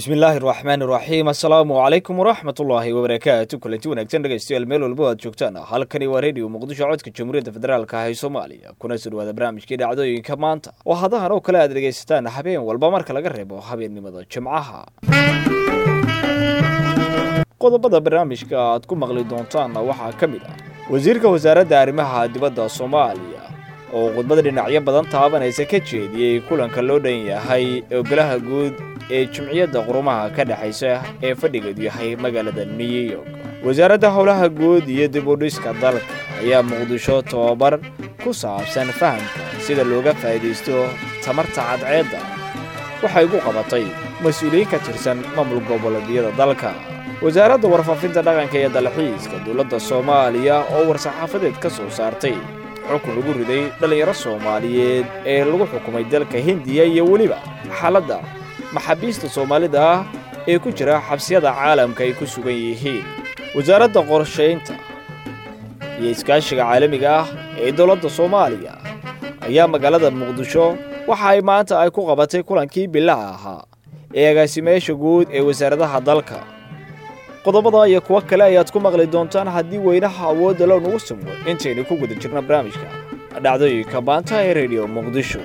bismi illaahi araxmaan iraxiim assalaamu calaykum waraxmat ullaahi wabarakaatu kulanti wanaagsan dhegeystayaal meel walbo aad joogtaan halkani waa rediyo muqdisho codka jamhuuriyadda federaalka ah ee soomaaliya kuna soo dhawaada barnaamijkii dhacdooyinka maanta oo hadahan oo kale aad dhegaysataan habeen walba marka laga reebo habeennimada jimcaha qodobada barnaamijka aad ku maqli doontaanna waxaa ka mid ah wasiirka wasaaradda arrimaha dibadda soomaaliya oo khudbad dhinacyo badan taabanaysa ka jeediyey kulanka loo dhan yahay ogolaha guud ee jimciyadda qurumaha ka dhexaysa ee fadhigeedu yahay magaalada new york wasaaradda howlaha guud iyo dib u dhiska dalka ayaa muqdisho tobabar ku saabsan fahamka sida looga faa'iidaysto tamarta cadceedda waxay ku qabatay mas-uuliyiin ka tirsan maamul goboleedyada dalka wasaaradda warfaafinta dhaqanka iyo dalxiiska dowladda soomaaliya oo war-saxaafadeed ka soo saartay xukun lagu riday dhallinyaro soomaaliyeed ee lagu xukumay dalka hindiya iyo weliba xaaladda maxaabiista soomaalida ah ee ku jira xabsiyada caalamka ay ku sugan yihiin wasaaradda qorshaynta iyo iskaashiga caalamiga ah ee dowladda soomaaliya ayaa magaalada muqdisho waxa ay maanta ay ku qabatay kulankii bilaha ahaa ee agaasimeyaasha guud ee wasaaradaha dalka qodobada iyo kuwo kale ayaad ku maqli doontaan haddii weynaha awoodda loo nugu sumo intaynu ku guda jirna barnaamijka dhacdooyinka maanta ee rediyo muqdisho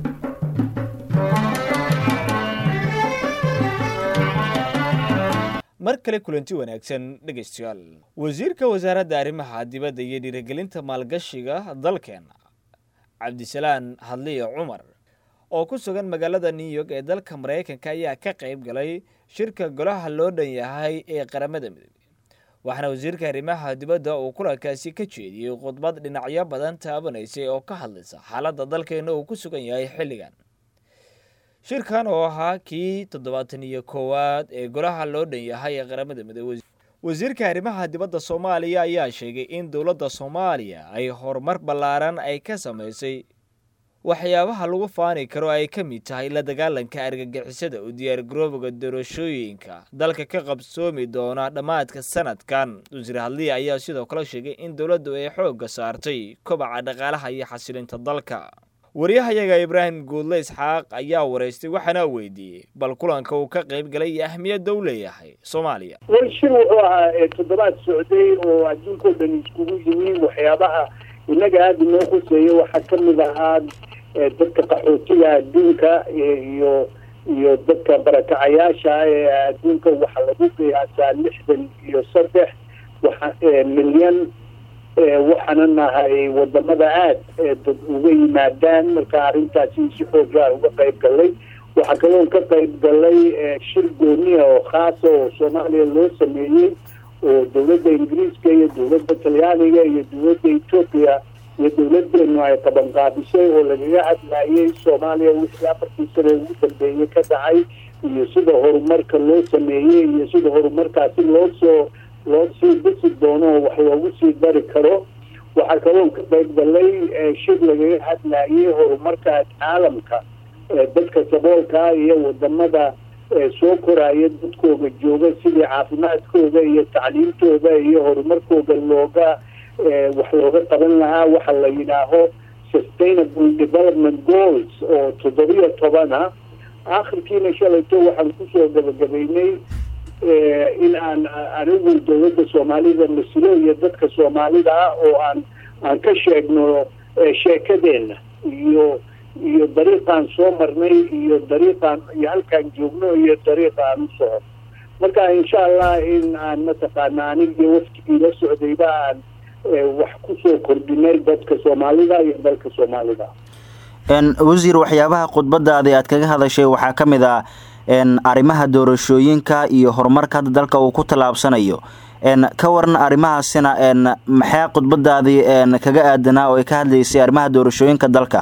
mar kale kulanti wanaagsan dhegaystayaal wasiirka wasaaradda arrimaha dibadda iyo dhiirigelinta maalgashiga dalkeena cabdisalaan hadliye cumar oo ku sugan magaalada new york ee dalka maraykanka ayaa ka qayb galay shirka golaha loo dhan yahay ee qaramada midoobey waxaana wasiirka arrimaha dibadda uu kulankaasi ka jeediyey khudbad dhinacyo badan taabanaysay oo ka hadlaysa xaaladda dalkeena uu ku sugan yahay xilligan shirkan oo ahaa kii toddobaatan iyo koowaad ee golaha loo dhan yahay ee qaramada midoobey wasiirka arrimaha dibadda soomaaliya ayaa sheegay in dowladda soomaaliya ay horumar ballaaran ay ka samaysay waxyaabaha lagu faani karo ay ka mid tahay la dagaalanka argagixisada u diyaargaroobiga doorashooyinka dalka ka qabsoomi doona dhammaadka sanadkan wasiir hadliya ayaa sidoo kale sheegay in dowladdu ay xoogga saartay kobaca dhaqaalaha iyo xasilinta dalka waryahayaga ibraahim guudle isxaaq ayaa waraystay waxaana weydiiyey bal kulanka uu ka qayb galay iyo ahmiyadda u leeyahay soomaaliya way shir wuxuu ahaa toddobaad socday oo adduunkao dhan iskugu yimi waxyaabaha innaga aada inoo khuseeya waxaa ka mid ahaa dadka qaxootiga adduunka iyo iyo dadka barakacayaasha ee adduunka waxaa lagu qiyaasaa lixdan iyo saddex waxa milyan waxaana nahay wadamada aad dad uga yimaadaan marka arrintaasi si xoogaa uga qayb galay waxaa kaloon ka qayb galay shir gooniya oo khaasa oo soomaaliya loo sameeyey oo dowladda ingiriiska iyo dowladda talyaaniga iyo dowladda etoobiya iyo dowladeenu ay qabanqaabisay oo lagaga hadlayay soomaaliya wixii afartii sane ugu dambeeyey ka dhacay iyo sida horumarka loo sameeyey iyo sida horumarkaasi loo soo loo sii dhisi doono oo wax loogu sii dari karo waxaa kaloo ka qayb galay shir lagaga hadlayay horumarka caalamka dadka saboolka iyo wadamada soo koraya dadkooga jooga sidii caafimaadkooda iyo tacliimtooda iyo horumarkooda looga wax looga qaban lahaa waxa la yidhaaho sustainable development goals oo toddobiyo tobana akhirkiina shalayto waxaan kusoo gabagabaynay in aan anigu dowladda soomaalida masilo iyo dadka soomaalida ah oo aan aan ka sheegno sheekadeena iyo iyo dariiqaan soo marnay iyo dariiqaan iyo halkaan joogno iyo dariiqa aan u socono marka insha allah in aan mataqaana aniga iyo waftigii la socdayba aan wax kusoo kordhinay dadka soomaalida iyo dalka soomaalida wasiir waxyaabaha khudbadaadi aad kaga hadashay waxaa ka mid ah arrimaha doorashooyinka iyo horumarka hadda dalka uu ku tallaabsanayo ka waran arrimahaasina maxaa khudbadaadii kaga aadanaa oo ay ka hadlaysay arrimaha doorashooyinka dalka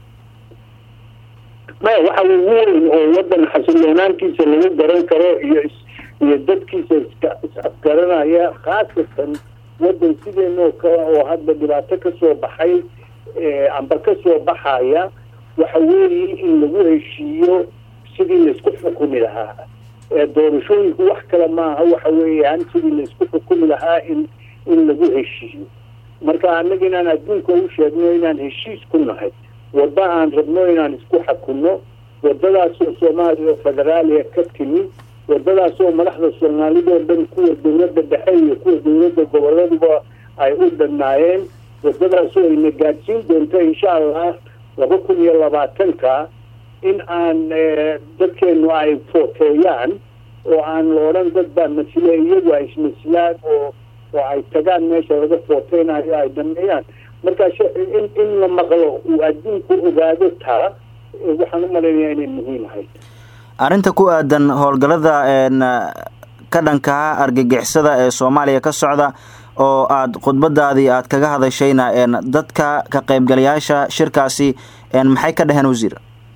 maya waxa ugu weyn oo wadan xasiloonaantiisa lagu garan karo iyo iyo dadkiisa is-afgaranaya khaasatan wadan sideenoo kale oo hadda dhibaato kasoo baxay amba kasoo baxaya waxa weeye in lagu heshiiyo sidii laisku xukumi lahaa doorashooyinku wax kale maaha waxa weeyaan sidii laisku xukumi lahaa in in lagu heshiiyo marka annaga inaan adduunka u sheegno inaan heshiis ku nahay wadda aan rabno inaan isku xakunno wadadaasoo soomaaliya oo federaaliya ka timi wadadaas oo madaxda soomaalida oo dhan kuwa dowladda dhexe iyo kuwa dowladda goboladuba ay u dhannaayeen wadadaas oo ayna gaadsiin doonto insha allah laba kun iyo labaatanka in aan dadkeenu ay footeeyaan oo aan la odhan dad baa masile iyagu ay ismasilaan oo oo ay tagaan meesha laga footeynayo ay dhameeyaan marka in in la maqlo uu adduunku ogaado taa waxaan u malaynayaa inay muhiim ahayd arrinta ku aadan howlgallada ka dhankaa argagixisada ee soomaaliya ka socda oo aada khudbadaadii aada kaga hadashayna dadka ka qaybgalayaasha shirkaasi maxay ka dhaheen wasiir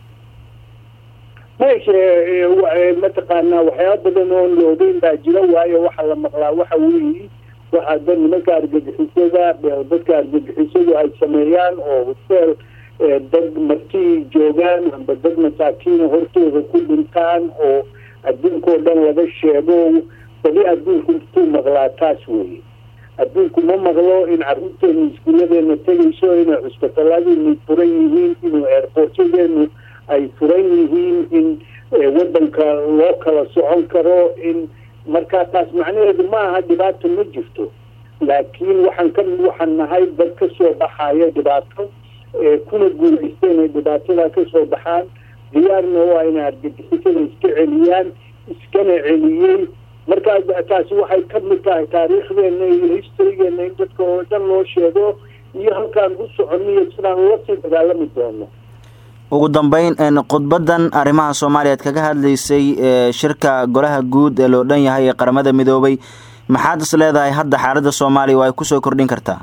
meesha mataqaanaa waxyaaba badan oo la ogeyn baa jira waayo waxaa la maqlaa waxa weeyi waxaa da nimanka argagixisada dadka argagixisadu ay sameeyaan oo hoteel dad martii joogaan amba dad masaakiina hortooda ku dhintaan oo adduunkao dhan laga sheego bali adduunku intuu maqlaa taas weeye adduunku ma maqlo in carruurteenu iskuuladeena tegayso inay cusbitaladeenu furan yihiin inuu airportyadeenu ay furan yihiin in waddanka loo kala socon karo in markaa taas macnaheedu ma aha dhibaato ma jirto laakiin waxaan ka waxaan nahay dad ka soo baxaya dhibaato kuna guulaysta inay dhibaatada ka soo baxaan diyaarna waa inay argagixisada iska celiyaan iskana celiyey markaa taasi waxay ka mid tahay taariikhdeena iyo historygeena in dadka oo dhan loo sheego iyo halkaan u soconniyo sidaan ula sii dagaalami doono ugu dambeyn khudbadan arrimaha soomaaliya ad kaga hadlaysay shirka golaha guud ee loo dhan yahay ee qaramada midoobay maxaad is leedahay hadda xaaladda soomaaliya waa ay kusoo kordhin kartaa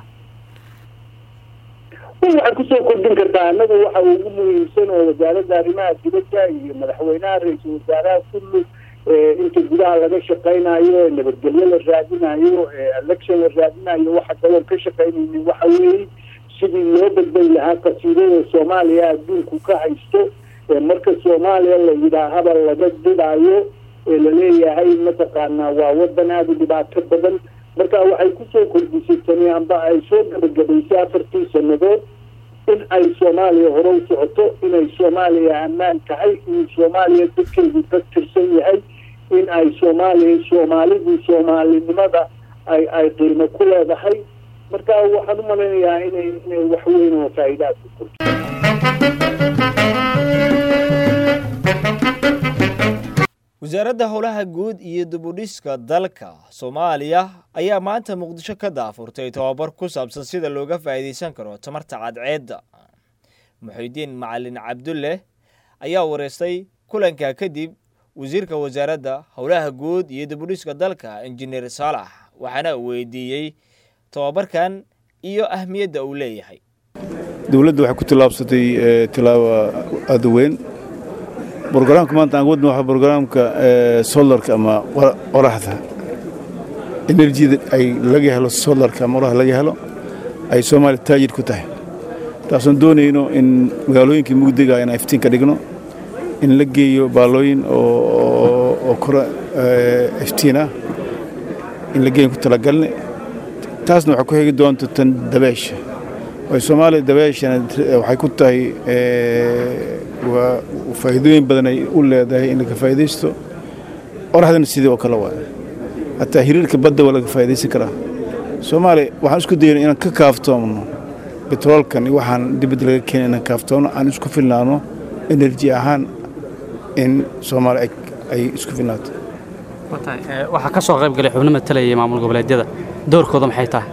waxay kusoo kordhin kartaa annaga waxa ugu muhiimsan oo wasaaradda arrimaha dibadda iyo madaxweynaha ra-iisul wasaaraha kullu inta gudaha laga shaqaynayo nabadgelyo la raadinayo election la raadinayo waxa kaloo ka shaqaynaynin waxa weeye sidii loo badbay lahaa kasiirada soomaaliya adduunku ka haysto marka soomaaliya la yidhaahaba laga didaayo ee laleeyahay mataqaanaa waa wadan aada u dhibaato badan marka waxay kusoo kordhisay tani amba ay soo gabagabaysay afartii sanadood in ay soomaaliya hore u socoto inay soomaaliya ammaan tahay in soomaaliya dadkeedu ka tirsan yahay in ay soomaaliya soomaalidu soomaalinimada ay ay qiimo ku leedahay marka waxaan u malaynayaa inay inay wax weyn oo faa'iidaad ku korto wasaaradda howlaha guud iyo dibudhiska dalka soomaaliya ayaa maanta muqdisho ka daafurtay tobabar ku saabsan sida looga faa'iidaysan karo tamarta cadceedda muxidiin macalin cabdulle ayaa wareystay kulanka kadib wasiirka wasaaradda howlaha guud iyo dibudhiska dalka injineer saalax waxaana weydiiyey tobabarkan iyo ahmiyadda uu leeyahay dowladda waxay ku tillaabsatay tilaabo aada weyn brogaraamka maanta aan wadna waxaa brogaraamka solarka ama qoraxda enerjida ay laga helo solarka ama qoraxda laga helo ay soomaaliya taajir ku tahay taasoon doonayno in magaalooyinkii mugdiga in iftiin ka dhigno in la geeyo baalooyin oo kora iftiin ah in la geeyo ku talagalne taasna waxay ku xigi doonta tan dabeesha way soomaaliya dabeeshana waxay ku tahay waa faa'iidooyin badan ay u leedahay in laga faa'iidaysto qoraxdana sidii oo kale waa hataa hiriirka badda waa laga faa'iidaysan karaa soomaaliya waxaan isku dayno inaan ka kaaftoomno betroolkan iyo waxaan dibadda laga keena inaan kaaftoomno aan isku filnaano enerji ahaan in soomaaliya ay isku filnaato waxaa ka soo qayb galay xubno matalayay maamul goboleedyada doorkooda maxay tahay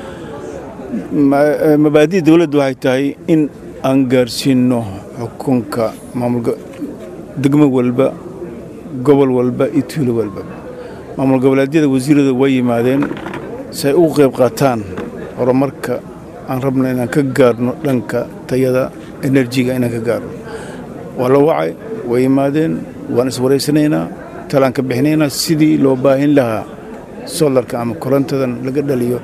mabaadi'da dowladda waxay tahay in aan gaarsiinno xukunka maamul degmo walba gobol walba iyo tuulo walba maamul goboleedyada wasiirada way yimaadeen si ay ugu qayb qaataan horumarka aan rabno inaan ka gaarno dhanka tayada enerjiga inaan ka gaarno waa la wacay way yimaadeen waan iswaraysanaynaa talaan ka bixinaynaa sidii loo baahin lahaa solarka ama korontadan laga dhaliyo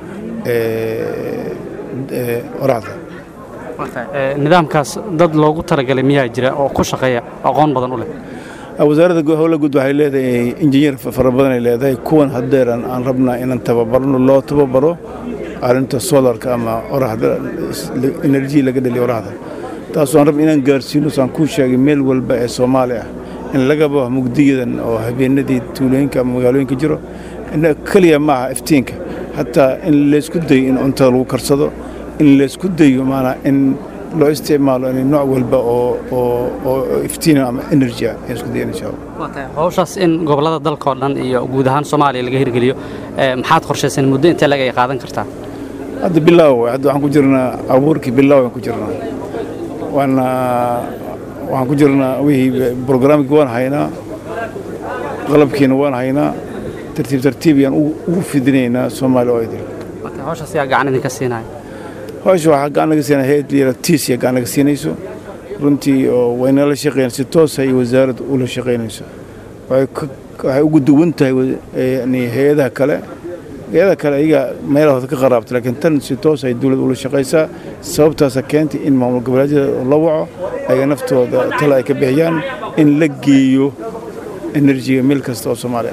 oraxda nidaamkaas dad loogu talagalay miyaa jira oo ku shaqeeya aqoon badan u leh wasaaradda howla guud waxay leedahay injineer fara badan ay leedahay kuwan haddeeran aan rabnaa inaan tababarno loo tababaro arrinta solarka ama oraxda enerji laga dhaliyo oraxda taasoo aan rabna inaan gaarsiino saan kuu sheegay meel walba ee soomaali ah in laga baxo mugdiyadan oo habeenadii tuulooyinka ama magaalooyinka jiro keliya ma aha iftiinka hataa in laysku dayo in cuntada lagu karsado in laysku dayo maanaa in loo isticmaalo in nooc walba oo oo iftiina ama energy ah in isku dayo insha allah hawshaas in gobollada dalka oo dhan iyo guud ahaan soomaaliya laga hirgeliyo maxaad qorshayseen muddo intee lag ay qaadan kartaa hadda bilaaw hadda waxaan ku jirnaa abuurkii bilaaw aan ku jirnaa waana waxaan ku jirnaa wixii brograamkii waan haynaa qalabkiina waan haynaa tartiib tartiib ayaan ugu fidinaynaa soomaaliya oo idil hawshaas yaa gacan idinka siinaya hawsha waxaa gacan laga siinaya hayad liira tiis yaa gacan laga siinayso runtii oo wayna la shaqeeyaan si toosa iyo wasaaradda ula shaqaynayso waxay ugu duwan tahay yani hay-adaha kale hay-adaha kale ayaga meelahooda ka qaraabta laakiin tan si toos ay dowladda ula shaqaysaa sababtaasa keentay in maamul goboleedyada la waco ayaga naftooda tala ay ka bixiyaan in la geeyo enerjiga meel kasta oo soomaaliya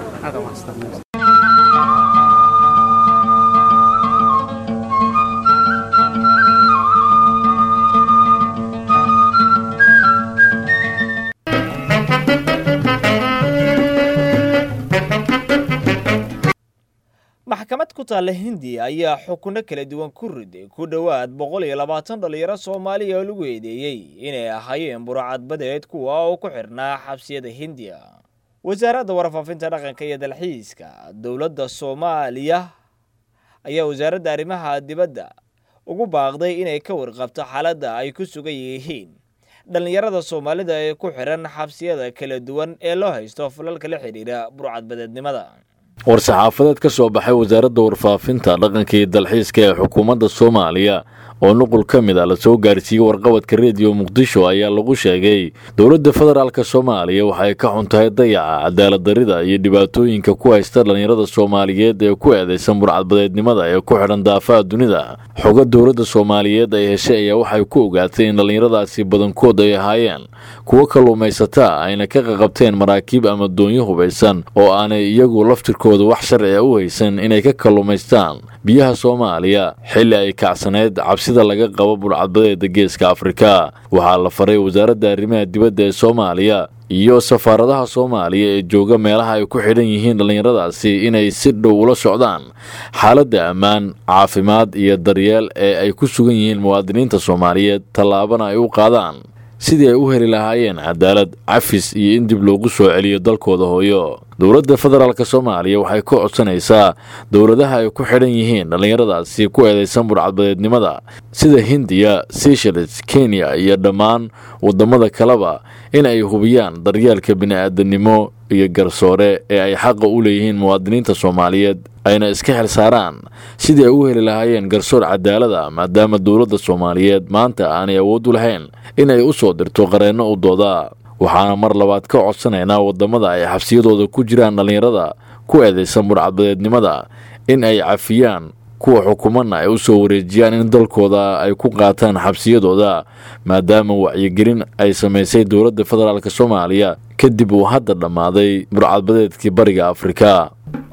maxkamad ku taalla hindiya ayaa xukunno kala duwan ku riday ku dhowaad boqol iyo labaatan dhallinyaro soomaaliya oo lagu eedeeyey inay ahaayeen burcadbadeed kuwa oo ku xidhnaa xabsiyada hindiya wasaaradda warfaafinta dhaqanka iyo dalxiiska dowladda soomaaliya ayaa wasaaradda arrimaha dibadda ugu baaqday inay ka warqabto xaaladda ay ku sugan yihiin dhallinyarada soomaalida ee ku xidhan xabsiyada kala duwan ee loo haysto falalka la xidhiira burcadbadeednimada war-saxaafadeed ka soo baxay wasaaradda warfaafinta dhaqanka iyo dalxiiska ee xukuumadda soomaaliya oo nuqul ka mid a lasoo gaarsiiyey warqabadka rediyo muqdisho ayaa lagu sheegay dowladda federaalk soomaaliya waxay ka xun tahay dayaca cadaaladdarida iyo dhibaatooyinka ku haysta dhallinyarada soomaaliyeed ee ku eedaysan burcadbadeednimada ee ku xidhan daafaha dunida xoga dowladda soomaaliyeed ay heshay ayaa waxay ku ogaatay in dhallinyaradaasi badankood ay ahaayeen kuwo kalluumaysataa ayna ka qaqabteen maraakiib ama doonyo hubaysan oo aanay iyagu laftirkooda wax sharciga u haysan inay ka kalluumaystaan biyaha soomaaliya xilli ay kacsaneyd cabsida laga qabo burcadbadeeda geeska afrika waxaa la faray wasaaradda arrimaha dibadda ee soomaaliya iyo safaaradaha soomaaliya ee jooga meelaha ay ku xidhan yihiin dhallinyaradaasi inay si dhow ula socdaan xaaladda ammaan caafimaad iyo daryeel ee ay ku sugan yihiin muwaadiniinta soomaaliyeed tallaabana ay u qaadaan sidii ay u heli lahaayeen cadaalad cafis iyo in dib loogu soo celiyo dalkooda hooyo dowladda federaalk soomaaliya waxay ka codsanaysaa dowladaha ay ku xidhan yihiin dhallinyaradaasi ku eedaysan burcadbadeednimada sida hindiya seychelles kenya iyo dhammaan waddamada kaleba in ay hubiyaan daryeelka bini'aadanimo iyo garsoore ee ay xaqa u leeyihiin muwaadiniinta soomaaliyeed ayna iska xil saaraan sidii ay u heli lahaayeen garsoor cadaalada maadaama dowladda soomaaliyeed maanta aanay awood u lahayn in ay u soo dirto qareenno u dooda waxaana mar labaad ka codsanaynaa waddamada ay xabsiyadooda ku jiraan dhallinyarada ku eedaysan burcadbadeednimada in ay cafiyaan kuwa xukumadna ay u soo wareejiyaan in dalkooda ay ku qaataan xabsiyadooda maadaama wacyigelin ay samaysay dowladda federaalk soomaaliya kadib uu hadda dhammaaday burcadbadeedkii bariga afrika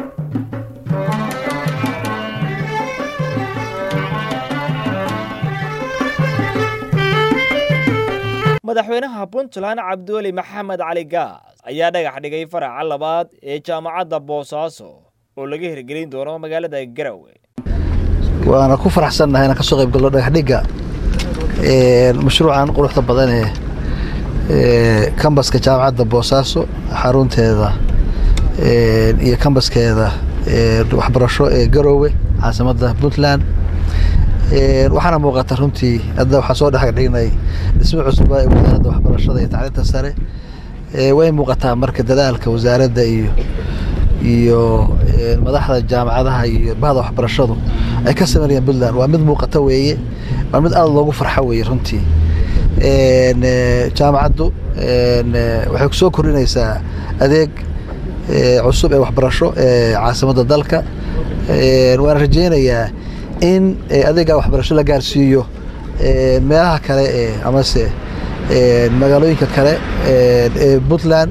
madaxweynaha puntland cabdiweli maxamed cali gaas ayaa dhagax dhigay faraca labaad ee jaamacadda boosaaso oo laga hirgelin doono magaalada garowe waana ku faraxsannahay inaan ka soo qayb galno dhagaxdhigga mashruucan quruxda badan ee kambaska jaamacadda boosaaso xarunteeda iyo kambaskeeda waxbarasho ee garowe caasimadda puntland waxaana muuqata runtii hadda waxaa soo dhex dhignay dhismo cusuba ee wasaaradda waxbarashada iyo tacliinta sare way muuqataa marka dadaalka wasaaradda iyo iyo madaxda jaamacadaha iyo bahda waxbarashadu ay ka sameynayaan puntland waa mid muuqata weeye waa mid aada loogu farxo weeye runtii jaamacaddu waxay kusoo kordhinaysaa adeeg cusub ee waxbarasho ee caasimadda dalka waana rajeynayaa in adeega waxbarasho la gaarsiiyo meelaha kale ee amase magaalooyinka kale ee puntland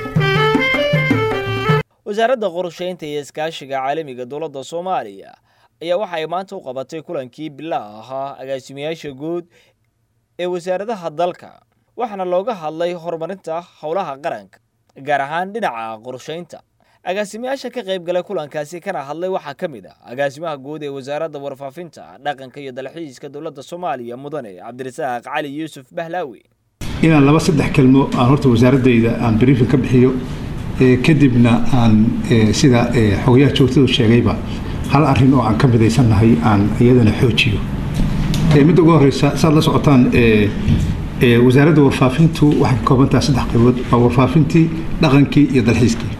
wasaaradda qorshaynta iyo iskaashiga caalamiga dowladda soomaaliya ayaa waxa ay maanta u qabatay kulankii bilaa ahaa agaasimayaasha guud ee wasaaradaha dalka waxaana looga hadlay horumarinta howlaha qaranka gaar ahaan dhinaca qorshaynta agaasimayaasha ka qayb galay kulankaasi kana hadlay waxaa ka mid ah agaasimaha guud ee wasaaradda warfaafinta dhaqanka iyo dalxiiska dowladda soomaaliya mudane cabdirasaaq cali yuusuf bahlaawi inaan laba saddex kelmo aan horta wasaaradayda aan briefin ka bixiyo kadibna aan sida xogayaha joogtadu sheegayba hal arin oo aan ka midaysannahay aan iyadana xoojiyo midda ugu horeysa saad la socotaan wasaaradda warfaafintu waxay ka koobantaha saddex qaybood waa warfaafintii dhaqankii iyo dalxiiskii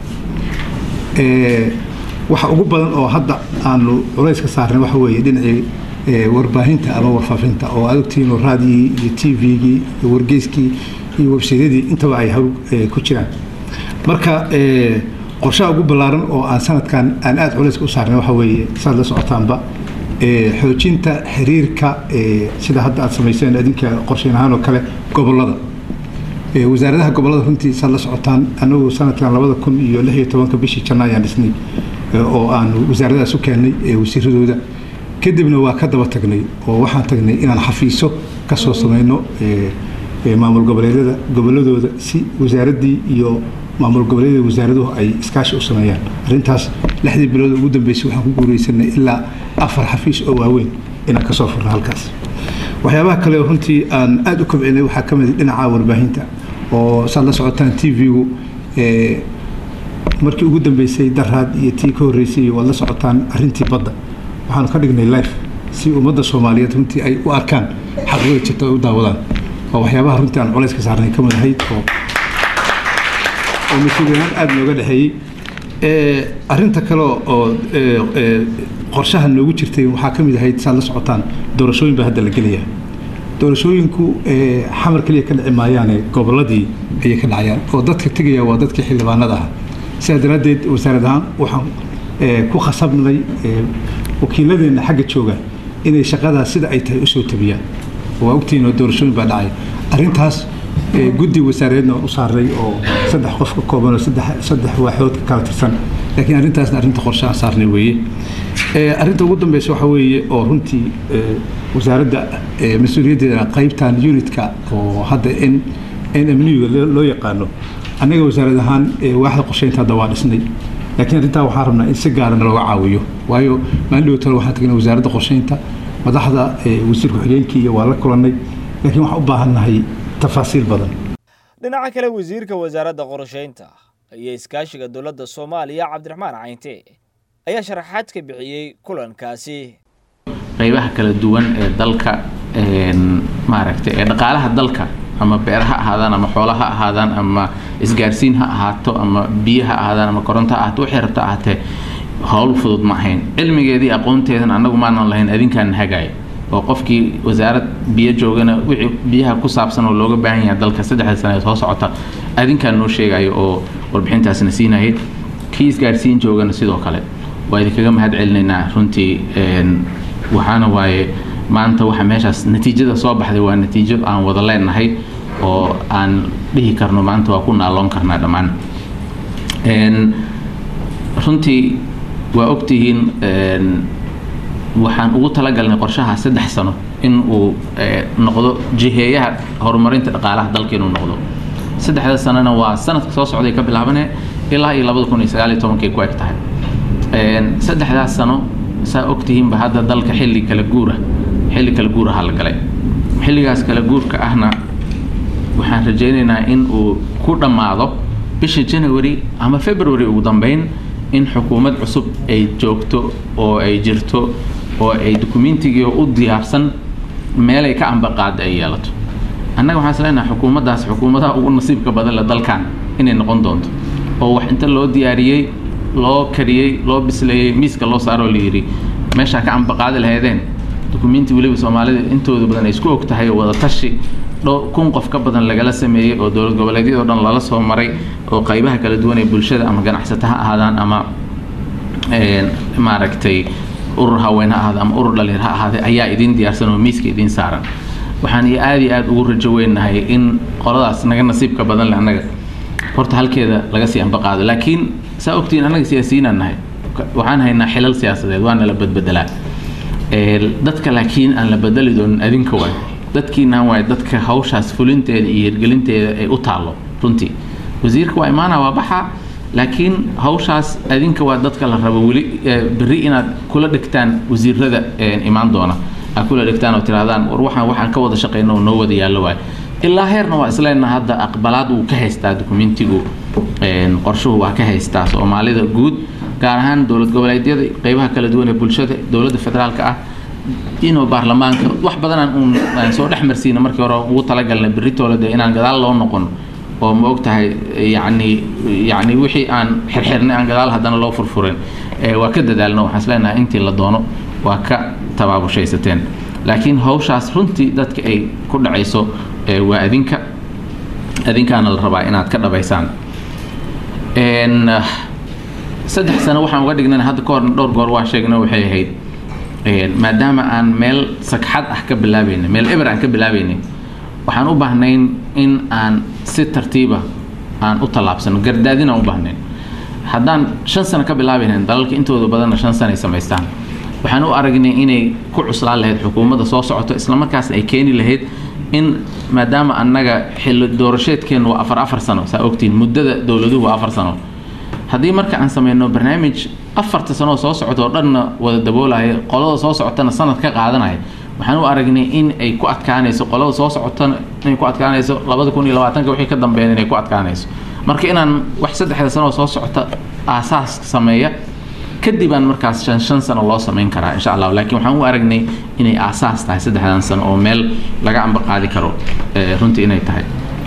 waxa ugu badan oo hadda aanu culays ka saarnay waxa weeye dhinacii warbaahinta ama warfaafinta oo aad ogtihiin raadiyii iyo t v-gii iyo wargeyskii iyo websaydyadii intaba ay hawl ku jiraan marka qorshaha ugu ballaaran oo aan sanadkan aan aada culayska u saarnay waxa weeye saad la socotaanba xoojinta xiriirka sida hadda aad samayseen adinka qorshayn ahaan oo kale gobolada wasaaradaha gobolada runtii saad la socotaan anagu sanadkan labada kun iyo lix iyo tobanka bishii janna ayaan dhisnay oo aanu wasaaradahaas u keennay wasiiradooda kadibna waa ka daba tagnay oo waxaan tagnay inaan xafiiso ka soo samayno maamul goboleedyada goboladooda si wasaaraddii iyo maamul goboleedyada wasaaraduhu ay iskaashi u sameeyaan arrintaas lixdii bilood ugu dambeysay waxaan ku guuraysanay ilaa afar xafiis oo waaweyn inaan kasoo furno halkaas waxyaabaha kale oo runtii aan aada u kobcinay waxaa ka mid dhinaca warbaahinta oo saad la socotaan t v-gu markii ugu dambeysay daraad iyo tii ka horreysay waad la socotaan arrintii badda waxaanu ka dhignay life si ummadda soomaaliyeed runtii ay u arkaan xaqiiqada jirta ay u daawadaan waa waxyaabaha runtii aan culays ka saarnay ka mid ahayd oo oo mas-uuliyahaan aada nooga dhexeeyey arrinta kale oo qorshaha noogu jirtay waxaa ka mid ahayd saad la socotaan doorashooyin baa hadda la gelaya doorashooyinku xamar keliya ka dhici maayaane goboladii ayay ka dhacayaan oo dadka tegaya waa dadkii xildhibaanada ah sidaa daraaddeed wasaarad ahaan waxaan ku khasabnay wakiiladeenna xagga jooga inay shaqadaa sida ay tahay usoo tabiyaan waa ogtihiin oo doorashooyin baa dhacay arrintaas guddi wasaareedna u saaray oo saddex qof ka kooban oo saddex waaxood ka kala tirsan laakiin arrintaasna arrinta qorshe aan saarnay weeye arrinta ugu dambeysa waxa weeye oo runtii wasaaradda mas-uuliyaddeeda qaybtan unitka oo hadda n n m nuga loo yaqaano annaga wasaarad ahaan waaxda qorsheynta hadda waa dhisnay laakiin arrintaa waxaan rabnaa in si gaarana looga caawiyo waayo maalin dhowtana waxaan tagnay wasaaradda qorsheynta madaxda wasiir ku-xigeenkii iyo waa la kulannay laakiin waxaan u baahannahay tafaasiil badan dhinaca kale wasiirka wasaaradda qorsheynta iyo iskaashiga dowladda soomaaliya cabdiraxmaan cayinte ayaa sharaxaad ka bixiyey kulankaasi qaybaha kala duwan ee dalka maaragtay ee dhaqaalaha dalka ama beer ha ahaadaan ama xoola ha ahaadaan ama isgaarsiin ha ahaato ama biyo ha ahaadaan ama koronto ha ahaato waxay rabta ahaatee howl fudud ma ahayn cilmigeedii aqoonteedan annagu maanan lahayn adinkaan hagaaya oo qofkii wasaarad biyo joogana wixii biyaha ku saabsan oo looga baahan yahay dalka saddexda sane ee soo socota adinkaan noo sheegayo oo warbixintaasna siinayay kii isgaarsiin joogana sidoo kale waa idinkaga mahad celinaynaa runtii waxaana waaye maanta waxa meeshaas natiijada soo baxday waa natiijo aan wada leenahay oo aan dhihi karno maanta waa ku naaloon karnaa dhammaan runtii waa ogtihiin waxaan ugu talagalnay qorshaha saddex sano in uu noqdo jiheeyaha horumarinta dhaqaalaha dalka inuu noqdo saddexda sanona waa sanadka soo socday ka bilaabane ilaa iyo labada kun iyo sagaal iyo tobankay ku eg tahay saddexdaas sano saa ogtihiinba hadda dalka xilli kala guura xilli kala guuraha la galay xilligaas kala guurka ahna waxaan rajaynaynaa in uu ku dhammaado bisha january ama february ugu dambeyn in xukuumad cusub ay joogto oo ay jirto oo ay dukumeentigii u diyaarsan meelay ka ambaqaada ay yeelato annaga waxaan isleenahay xukuumaddaas xukuumadaha ugu nasiibka badan le dalkan inay noqon doonto oo wax inta loo diyaariyey loo kariyey loo bisleeyey miiska loo saaroo layidhi meeshaa ka ambaqaadi lahaydeen dukumenti weliba soomaalida intooda badan ay isku og tahay oo wada tashi dho kun qof ka badan lagala sameeyey oo dowlad goboleedyadoo dhan lala soo maray oo qaybaha kala duwan ee bulshada ama ganacsata ha ahaadaan ama maaragtay urur haween ha ahaada ama urur dhalinyar ha ahaadee ayaa idin diyaarsan oo miiska idin saaran waxaan iyo aada iyo aada ugu rajo weynahay in qoladaas naga nasiibka badan le annaga horta halkeeda laga sii ambaqaado laakiin saa ogtihiin annaga siyaasiyiinaan nahay waxaan haynaa xilal siyaasadeed waana la badbedelaa dadka laakiin aan la bedeli doonin adinka waay dadkiinaan waay dadka hawshaas fulinteeda iyo hirgelinteeda ay u taallo runtii wasiirka waa imaana waa baxa laakiin hawshaas adinka waa dadka la rabo weli berri inaad kula dhigtaan wasiirada imaan doona aad kula dhigtaan oo tirahdaan war waxaan waxaan ka wada shaqeyno oo noo wada yaallo waay ilaa heerna waa isleenna hadda aqbalaad wuu ka haystaa dokumentigu qorshuhu waa ka haystaa soomaalida guud gaar ahaan dowlad goboleedyada qeybaha kala duwan ee bulshada dowladda federaalka ah inuu baarlamaanka wax badanaan uun soo dhex marsiina markii hore ugu talagalnay berritoola dee inaan gadaal loo noqon oo ma og tahay yacni yacni wixii aan xirxirnay aan gadaal haddana loo furfurin waa ka dadaalno waxaan isleenahay intii la doono waa ka tabaabushaysateen laakiin hawshaas runtii dadka ay ku dhacayso waa adinka adinkaana la rabaa inaad ka dhabaysaan saddex sano waxaan uga dhignay hadda ka horna dhowr goor waa sheegna waxay ahayd maadaama aan meel sagxad ah ka bilaabaynay meel eber aan ka bilaabaynay waxaan u baahnayn in aan si tartiiba aan u tallaabsano gardaadin aan u baahnayn haddaan shan sano ka bilaabaynayn dalalka intooda badanna shan sano ay samaystaan waxaan u aragnay inay ku cuslaan lahayd xukuumadda soo socoto islamarkaasna ay keeni lahayd in maadaama annaga xilli doorasheedkeennu waa afar afar sano saa ogtiin muddada dowladuhu waa afar sano haddii marka aan sameyno barnaamij afarta sanoo soo socota oo dhanna wada daboolaya qolada soo socotana sanad ka qaadanaya waxaan u aragnay in ay ku adkaanayso qolada soo socotana inay ku adkaanayso labada kun iyo labaatanka wixii ka dambeeya inay ku adkaanayso marka inaan wax saddexda sanoo soo socota aasaas sameeya kadibaan markaas shan shan sano loo samayn karaa insha allah laakiin waxaan u aragnay inay aasaas tahay saddexdan sano oo meel laga amba qaadi karo runtii inay tahay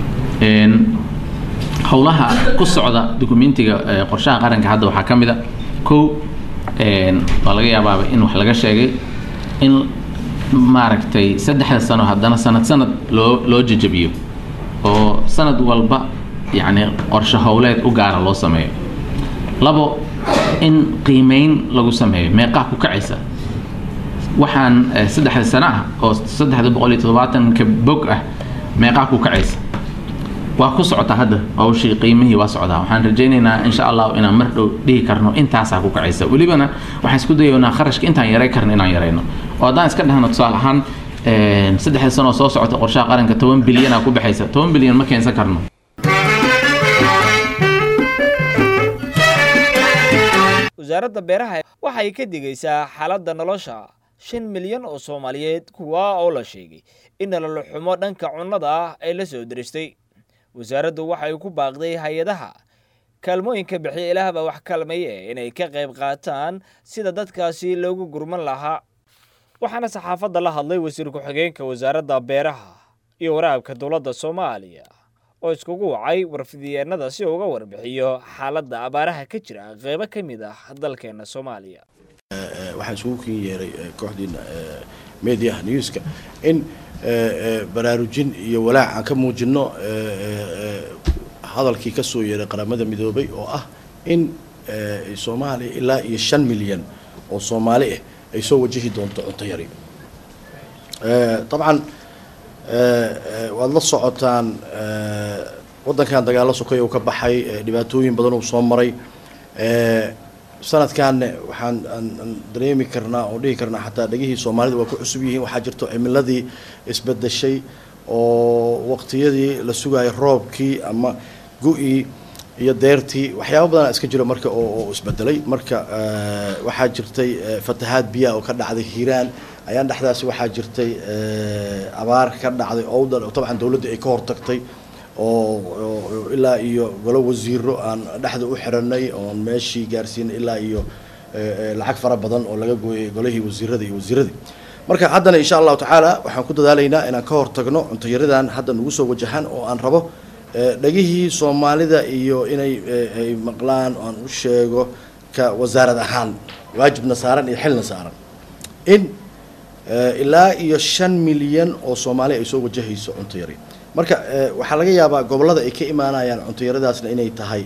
howlaha ku socda dokumentiga qorshaha qaranka hadda waxaa ka mid a kow waa laga yaabaaba in wax laga sheegay in maaragtay saddexda sano haddana sanad sanad loo loo jejabiyo oo sanad walba yacni qorshe howleed u gaara loo sameeyo labo in qiimeyn lagu sameeyo meeqaa ku kacaysa waxaan saddexda sano ah oo saddexda boqol iyo toddobaatanka bog ah meeqaa ku kacaysa waa ku socota hadda hawshii qiimihii waa socdaa waxaan rajaynaynaa insha allahu inaan mar dhow dhihi karno intaasaa ku kacaysa welibana waxaan isku dayaynaa kharashka intaan yaray karno inaan yarayno oo haddaan iska dhahno tusaale ahaan saddexda sanoo soo socota qorshaha qaranka toban bilyanaa ku baxaysa toban bilyan ma keensan karno wasaaradda beeraha waxay ka digaysaa xaaladda nolosha shan milyan oo soomaaliyeed kuwa oo la sheegay in nolol xumo dhanka cunnada ah ay la soo diristay wasaaraddu waxay ku baaqday hay-adaha kaalmooyinka bixiya ilaahba wax kalmaye inay ka qayb qaataan sida dadkaasi loogu gurman lahaa waxaana saxaafadda la hadlay wasiir ku-xigeenka wasaaradda beeraha iyo waraabka dowladda soomaaliya oo iskugu wacay warfidyeennada si uga warbixiyo xaaladda abaaraha ka jira qeybo ka mid ah dalkeena soomaaliya waxaan isugu kin yeeray kooxdiina mediaha newska in baraarujin iyo walaac aan ka muujino hadalkii ka soo yeeray qaramada midoobay oo ah in soomaaliya ilaa iyo shan milyan oo soomaali ah ay soo wajahi doonto cunto yari dabcan waad la socotaan waddankan dagaalo sokay uu ka baxay dhibaatooyin badan uu soo maray sanadkanne waxaan aan dareemi karnaa oo dhihi karnaa xataa dhegihii soomaalida waa ku cusub yihiin waxaa jirto cimiladii isbedeshay oo waqtiyadii la sugayay roobkii ama gu-ii iyo deertii waxyaaba badanaa iska jiro marka oo isbedelay marka waxaa jirtay fatahaad biyaha oo ka dhacday hiiraan ayaan dhexdaasi waxaa jirtay abaar ka dhacday owdal oo dabcan dowladda ay ka hortagtay oo ilaa iyo golo wasiiro aan dhexda u xiranay oon meeshii gaarsiinay ilaa iyo lacag fara badan oo laga gooyay golihii wasiirada iyo wasiiradii marka haddana insha allahu tacaala waxaan ku dadaalaynaa inaan ka hortagno cuntayaradan hadda nagu soo wajahaan oo aan rabo dhegihii soomaalida iyo inay ay maqlaan oo aan u sheego ka wasaarad ahaan waajibna saaran iyo xilna saaran in ilaa iyo shan milyan oo soomaali ay soo wajahayso cunto yari marka waxaa laga yaabaa gobollada ay ka imaanayaan cuntayaradaasna inay tahay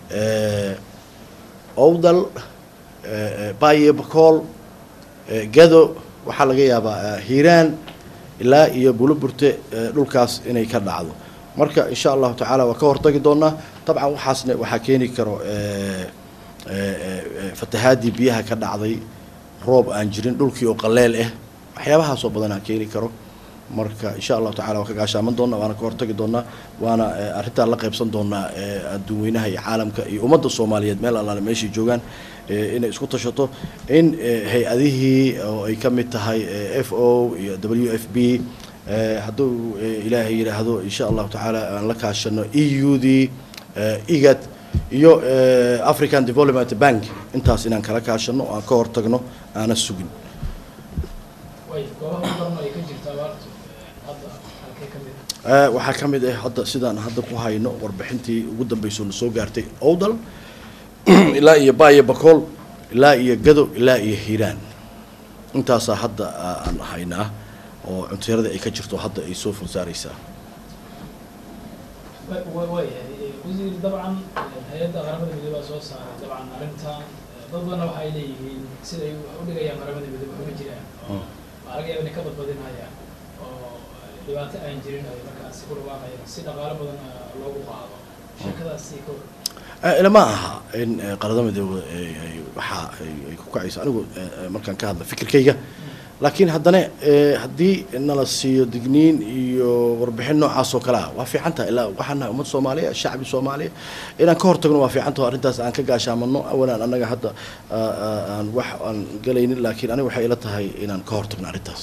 owdal baye bakool gado waxaa laga yaabaa hiiraan ilaa iyo buluburte dhulkaas inay ka dhacdo marka insha allahu tacaala waa ka hortagi doonaa dabcan waxaasna waxaa keeni karo fatahaadii biyaha ka dhacday roob aan jirin dhulkii oo qaleel ah waxyaabahaasoo badanaa keeni karo marka insha allahu tacala waan ka gaashaaman doonaa waana ka hortagi doonaa waana arrintaan la qaybsan doonaa adduun weynaha iyo caalamka iyo ummadda soomaaliyeed meel allaale meeshay joogaan inay isku tashato in hay-adihii oo ay ka mid tahay f o iyo w f b hadduu ilaahay yidhaahdo insha allahu tacaala aan la kaashano e u d igad iyo african development bank intaas inaan kala kaashano aan ka hortagno aana sugin waxaa ka mid ah hadda sidaan hadda ku hayno warbixintii ugu dambeysoo na soo gaartay owdal ilaa iyo baayo bakool ilaa iyo gado ilaa iyo hiiraan intaasaa hadda aan haynaa oo cunteerada ay ka jirto hadda ay soo fulsaaraysaa wasiir dabcan hay-adda qaramada midoobe soo saaray dabcan arrintan dad badanna waxay leeyihiin siday wax u dhigayaan qaramada midoobe uma jiraan oo waa laga yaaba inay ka badbadinayaan oo dhibaato aan jirin ay markaasi ku dhawaaqayaan si dhaqaalo badan loogu qaado sheekadaasi ka hor ilama aha in qaramada midoobe waxa ay ku kacayso anigu markaan ka hadla fikirkayga laakiin haddana haddii nala siiyo digniin iyo warbixin noocaas oo kale ah waa fiican tahay ilaa waxaan nahay ummad soomaaliya shacbi soomaaliya inaan ka hortagno waa fiican taho arrintaas aan ka gaashaamano awalan annaga hadda aan wax aan galaynin laakiin aniga waxay ila tahay inaan ka hortagno arrintaas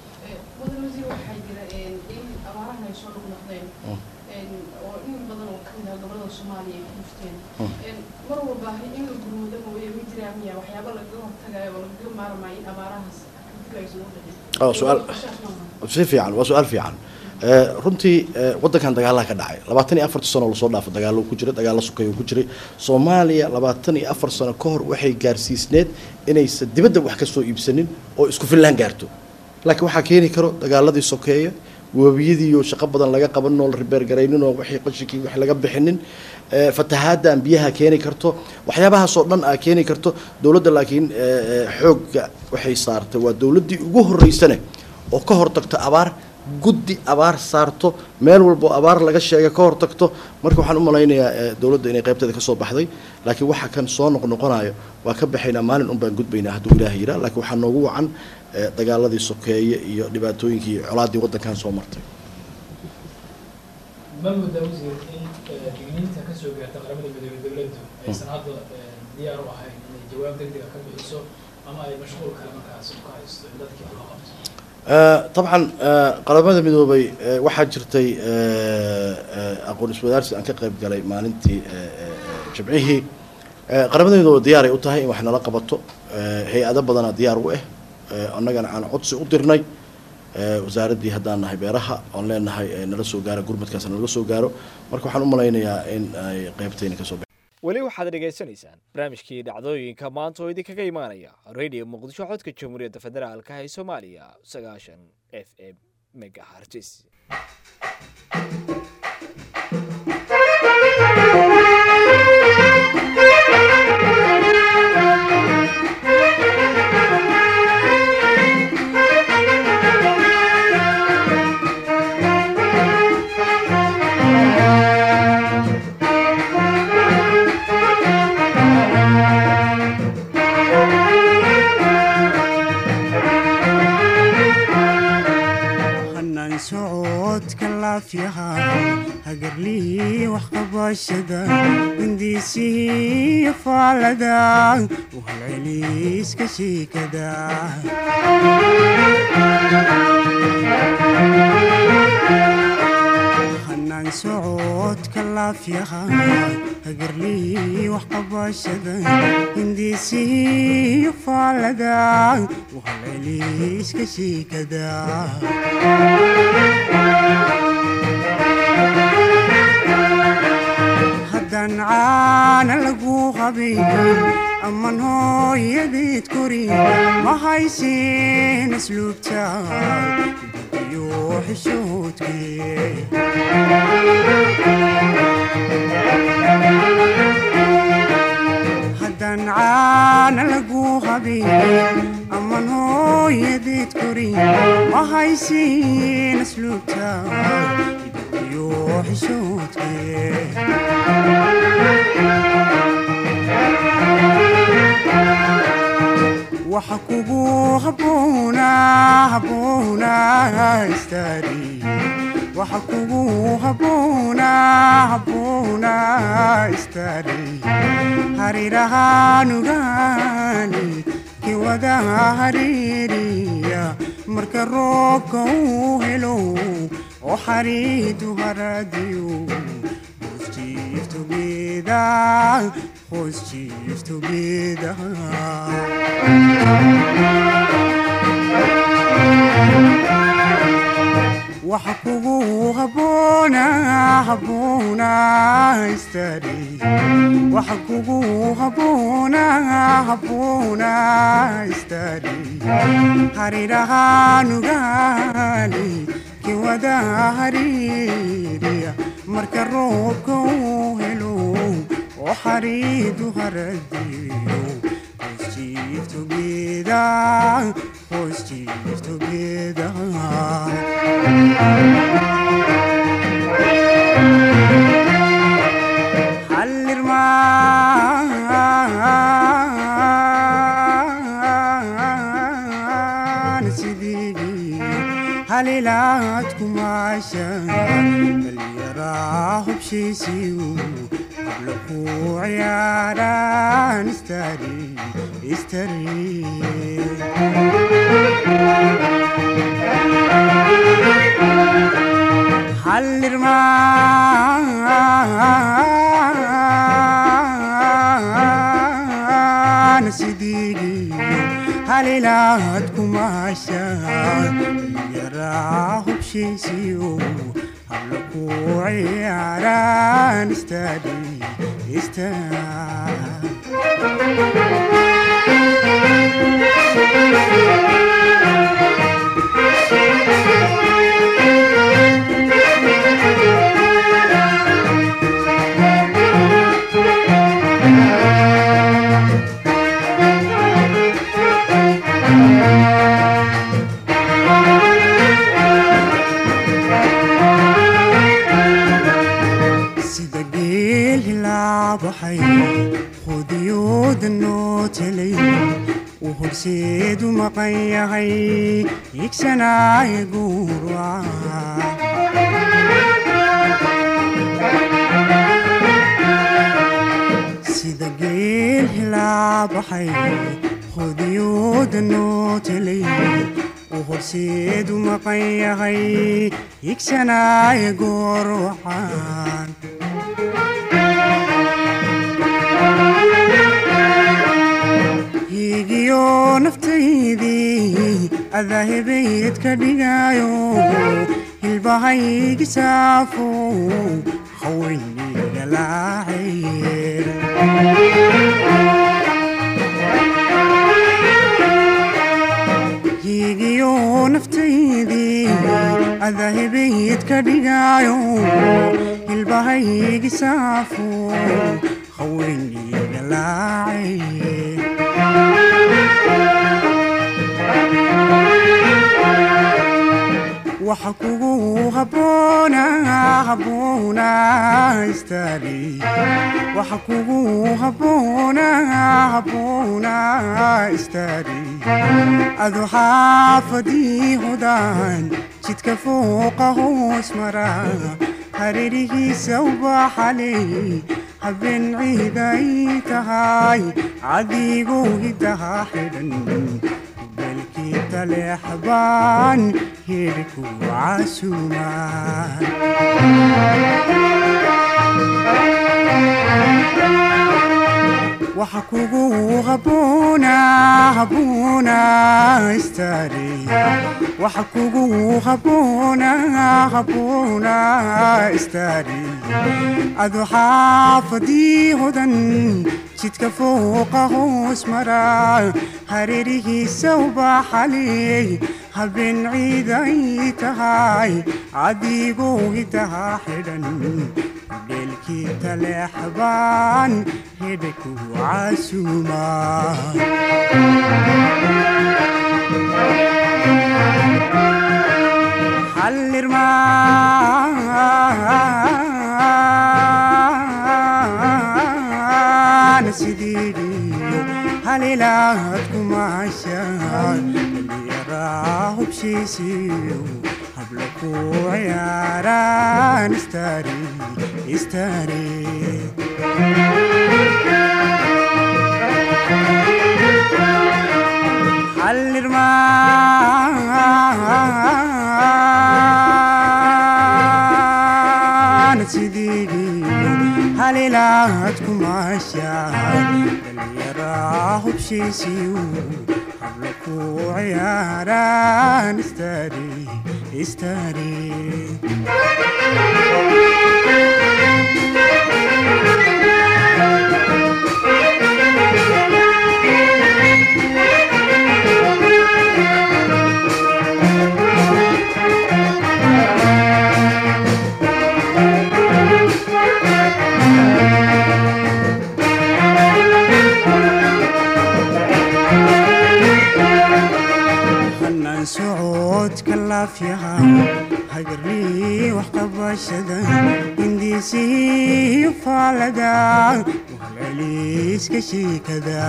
mar walba in la gurmudo mooye ma jiraan miya waxyaaba lagaga hortagayo oo lagaga maarmayo in abaarahaas su-aal si fiican waa su-aal fiican runtii waddankan dagaalaha ka dhacay labaatan iyo afarta sano lasoo dhaafo dagaalo ku jiray dagaalo sukayo ku jiray soomaaliya labaatan iyo afar sano ka hor waxay gaarsiisneed inaysan dibadda wax ka soo iibsanin oo isku fillaan gaarto laakiin waxaa keeni karo dagaaladii sokeeya webiyadiiyo shaqo badan laga qabanin oo la ribeergaraynin oo wixii qashinkii wax laga bixinin fatahaaddan biyaha keeni karto waxyaabahaasoo dhan aa keeni karto dowladda laakiin xoogga waxay saartay waa dowladdii ugu horreysane oo ka hortagto abaar guddi abaar saarto meel walbo abaar laga sheega ka hortagto marka waxaan u malaynayaa dowladda inay qaybteeda kasoo baxday laakiin waxa kan soo noqnoqonayo waa ka baxaynaa maalin un baan gudbaynaa hadduu ilaaha yiraa laakiin waxaa noogu wacan dagaaladii sokeeye iyo dhibaatooyinkii iyo colaaddii waddankan soo martay ma moodaa wasiir in digniinta ka soo gaarta qaramada midoobe dowladdu aysan hadda diyaar u ahayn inay jawaab degdega ka bixiso ama ay mashquul kale markaasi ku haysto in dadkii wax loo qabto طبعا qaramada midoobay waxaa jirtay aqoon iswadaarsi aan ka qayb galay maalintii jimcihii qaramada midoobay diyaaray u tahay in wax nala qabato hay-ado badanaa diyaar u ah annagana aan codsi u dirnay wasaaraddii haddaan nahay beeraha oon leenahay nala soo gaaro gurmadkaas nala soo gaaro marka waxaan u malaynayaa in ay qaybtayna kasoo weli waxaad dhegaysanaysaan barnaamijkii dhacdooyinka maanta oo idinkaga imaanaya radio muqdisho codka jamhuuriyadda federaalka ee soomaaliya sagaashan f m megahartis hagarlihii waxqabashada hindiisihii faalada u halceliiska shiikada hanaan socodka laafyaha hagarlihii waxqabashada hindiisihii faalada u halceliiska shiikada haddaan caana lagu qabin aman hooyadeed korin ma haysin asluubta iyo xishoodkee haddaan caana lagu qabin aman hooyadeed korin ma haysin asluubta iyo xishoodkee waxa kugu istari waxa kugu habboona habboona istari harirahaanugaani kiwada hariiriya marka roobka uu helo oo xariidu haradiyo hoos jiif together hoos jiif together waxa kugu habboona habboona istari waxa kugu habboona habboona istari harirahaanugaani kiwada hariiriya marka roobka uu helo oo xariidu haradiyo hoos jiif together hoos jiif together hallirmaan sidii halilaad kumaashan dhallinyaraa hubshiisiyu habla ku ciyaaraan istari istari hallirmaan sidii halilaad kumaashan yaraa hubshiisiyo habla ku ciyaaraan istari sida geel hilaabaxay hudiyooda noo telay uu horseedu maqan yahay igsanaaye guurwaca sida geel hilaabaxay hudiyooda noo telay uu horseedu maqan yahay igsanaaye goorwacan hiigiyo naftaydii adahebayd ka dhigayo hilbahaygi saafo haweyniga laacayr hiigiyo naftaydii adahebayd ka dhigayo hilbahaygi saafo haweyniga laacayr waxa kugu habboona habboona istari waxa kugu habboona habboona istari adu xaafadii hodaan jidka fooqa hoos mara hareerihiisa ubaxaley habeen ciiday tahay cadiguu hidaha xidhan belkii taleexbaan hirku casuumaan waxa kugu habboona habboona istari waxa kugu habboona habboona istari adu xaafadii hodan jidka fooqa hoos mara hareerihiisa ubaxaley habeen ciiday tahay cadiguu hidaha xidhan beelkii taleexbaan hedhaku casuumaa hallirmaan sidiidiyo halilaad kumaashaan dhallinyaraa hubshiisiyo hablo ku ciyaaraan istari istari xallirmaan sidii halilaad kumaashaan dhallinyaraa hubshiisiyu hablo ku ciyaaraan istari istari hanaan socodka laafyaha hagarlii wax qabashada hindiisii faalada wahalceliiska shiikada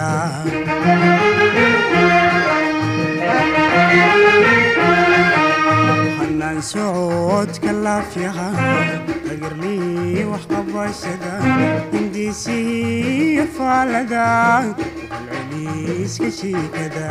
hanaan socodka laafyaha hagarlii wax qabashada hindiisii faalada wahalceliiska shiikada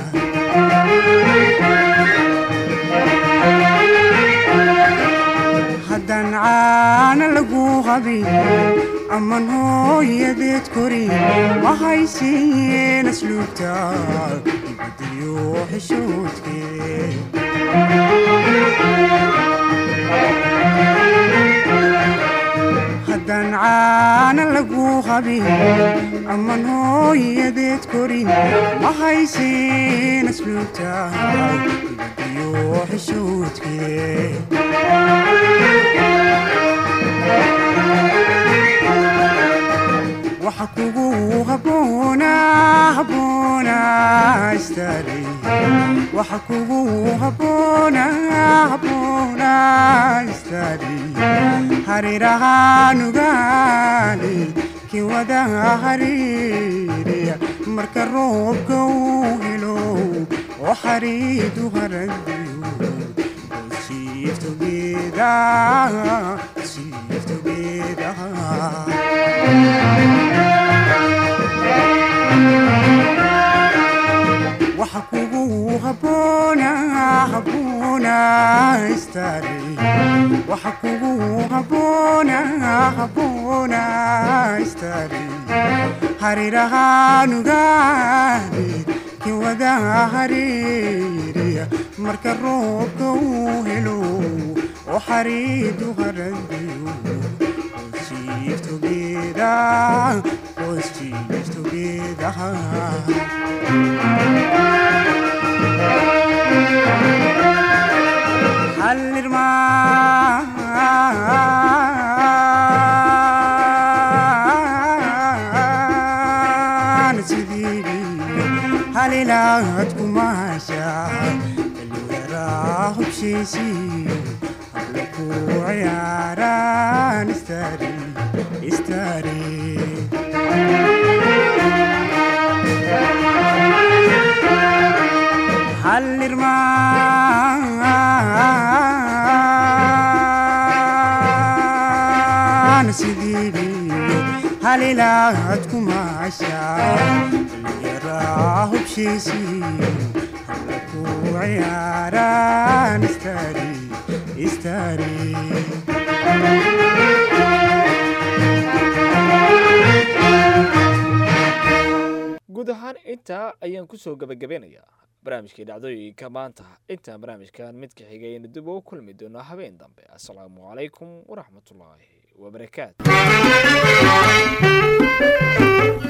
haddaan caana lagu qabin aman hooyadeed korin ma haysiiyeen asluubta ibadiyo xishoodkeed haddaan caana lagu qabin aman hooyadeed korin ma haysiin asluubta ibadiyo xishoodkeed waxa kugu haboona haboona istari waxa kugu haboona haboona istari harirahaanugaani kiwada hariiriya marka roobka uu helo oo xariidu haradiyo siiftogeeda siiftogeeda waxa kugu haboona haboona istari waxa kugu haboona haboona istari harirahaanugaani kiwada hariiriya marka roobka uu helo oo xariidu haradiyo hoosiiftogeeda hoosiiftogeeda hallirmaan sidii halilaad kumaashaan dhallinyaraa hubshiisiyo hablo ku ciyaaraan istari istari hallirmaan sidii halilaad kumaashaan dhallinyaraa hubshiisiyo hablo ku ciyaaraan istari istari guud ahaan intaa ayaan kusoo gebagabeynayaa barnaamijkii dhacdooyinka maanta intaan barnaamijkan midka xigayna dib ugu kulmi doono habeen dambe assalaamu calaykum waraxmatullaahi wabarakaatu